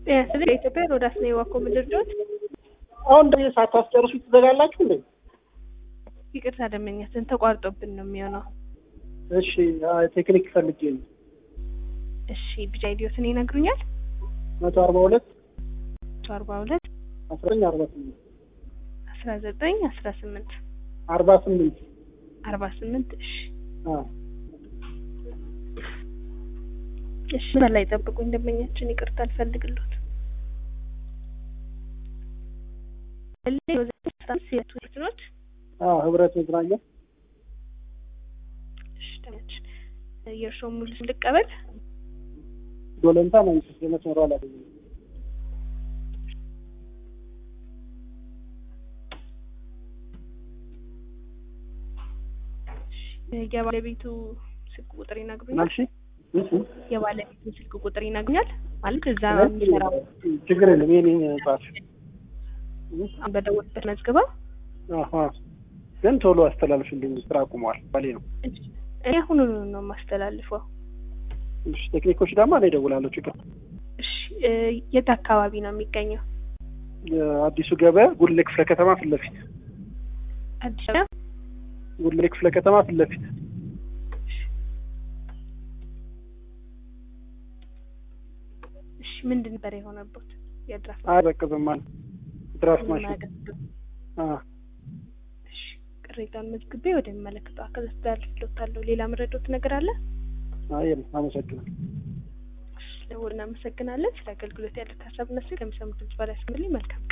ስለዚህ የኢትዮጵያ ሮዳስ ነው የዋኮ ምድርዶት አሁን እንደዚህ ሳታስጨርሱ ትዘጋላችሁ እንዴ? ይቅርታ ደመኛችን ተቋርጦብን ነው የሚሆነው። እሺ ቴክኒክ ፈልጌ ነው። እሺ ቢጫ ኢዲዮትን ይነግሩኛል። መቶ አርባ ሁለት መቶ አርባ ሁለት አስራ ዘጠኝ አርባ ስምንት አስራ ዘጠኝ አስራ ስምንት አርባ ስምንት አርባ ስምንት እሺ አዎ እሺ በላይ ጠብቁኝ ደንበኛችን ይቅርታ አልፈልግሎት ሴቶች አዎ ህብረት መዝናኛ እሺ ደንበኛችን የእርስዎ ሙሉ ስም ልቀበል ዶለንታ መንግስት የመስመሩ አላገኘ የባለቤቱ ስልክ ቁጥር ይነግሩኛል ማልሺ እሺ የባለቤቱ ስልክ ቁጥር ይነግሩኛል ማለት እዛ የሚሰራው ችግር የለም የኔ ጻፍ በደወልበት መዝግባ አሀ ግን ቶሎ አስተላልፍልኝ ስራ አቁመዋል ባሌ ነው እኔ አሁኑ ነው የማስተላልፈው እሺ ቴክኒኮች ደግሞ እኔ እደውላለሁ ችግር እሺ እ የት አካባቢ ነው የሚገኘው አዲሱ ገበያ ጉልሌ ክፍለ ከተማ ፊት ለፊት አዲስ አበባ ጉልሌ ክፍለ ከተማ ፊት ለፊት እሺ ምንድን ነበር የሆነበት የድራፍት አይበቅዝም ማለት ድራፍት ማሽን ማገዝ አ እሺ ቅሬታውን መዝግቤ ወደሚመለከተው አካል አስተላልፍልዎታለሁ ሌላ መረዶት ነገር አለ አይ አመሰግናለሁ ደውል እናመሰግናለን ስለ አገልግሎት ያለት ሀሳብ ነስ ከሚሰሙት ድምጽ በላይ ስምልኝ መልካም